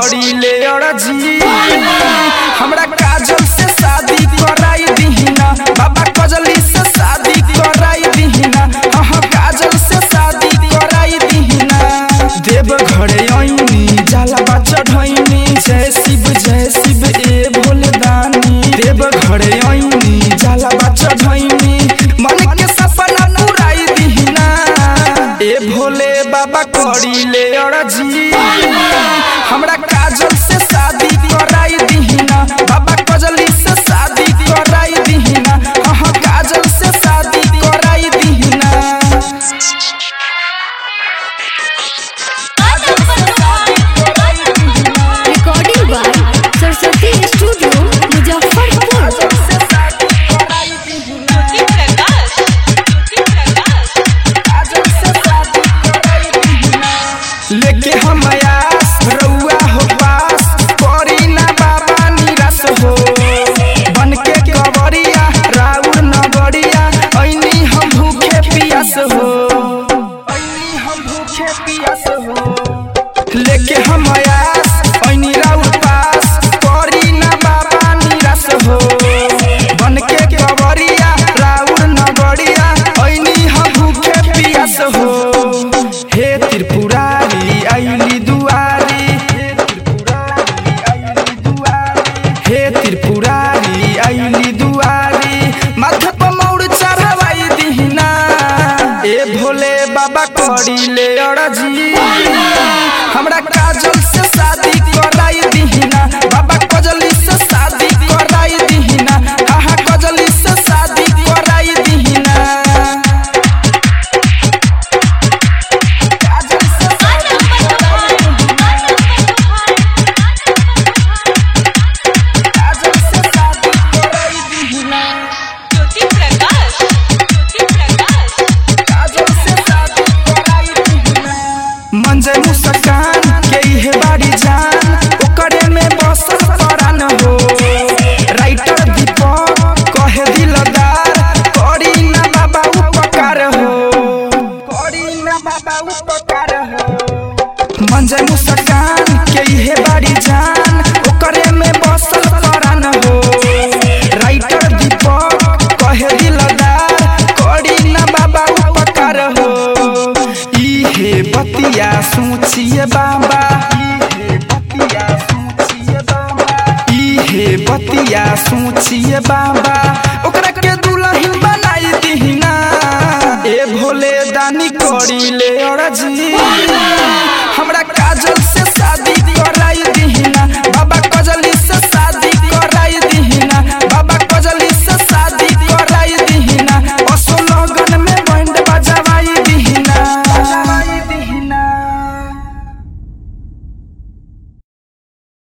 करी ले अड़जी हमरा काजल से शादी कराई दीहिना बाबा कजली से शादी कराई दीहिना हाँ काजल से शादी कराई दीहिना देव घरे आईनी जाला बा चढ़ैनी जय शिव जय शिव ए भोले दानी देव घरे आईनी जाला बा चढ़ैनी मन के सपना पुराई दीहिना ए भोले बाबा करी ले अड़जी हमरा काजल से शादी कराई दीहिना बाबा कजली से शादी कराई दीहिना हाँ काजल से शादी कराई दीहिना recording by Saraswati studio Muzaffarpur लेके हम आयास रउआ हो पास करी ना बाबा निराश हो बन के कवरिया राउर नगरिया ऐनी हम भूखे पियास हो ऐनी हम भूखे पियास हो लेके हम आयास ऐनी राउर पास करी ना बाबा निराश हो बन के कवरिया राउर नगरिया ऐनी हम भूखे पियास हो हे त्रिपुरारी आइली दुआरी हे त्रिपुरारी आइली दुआरी माथे पर मौर चढ़वाई दीहिना ए भोले बाबा करी ले अड़जी हमरा काजल से शादी कराई दीहिना बाबा कजली से शादी कराई दीहिना हाँ हाँ कजली से शादी कराई दीहिना मंजर मुस्कान के इहे बाड़ी जान ओकरे में बसल परान हो राइटर दीपक कहे दिलदार करी ना बाबा उपकार हो करी ना बाबा उपकार हो मंजर मुस्कान के इहे बाड़ी जान ओकरे में बसल परान हो राइटर दीपक कहे दिलदार करी ना बाबा उपकार हो इहे बतिया सोचिए बाबा इहे बतिया सोचिए बाबा ओकरा के दुल्हन बनाई दीहिना ए भोले दानी करी ले अड़जी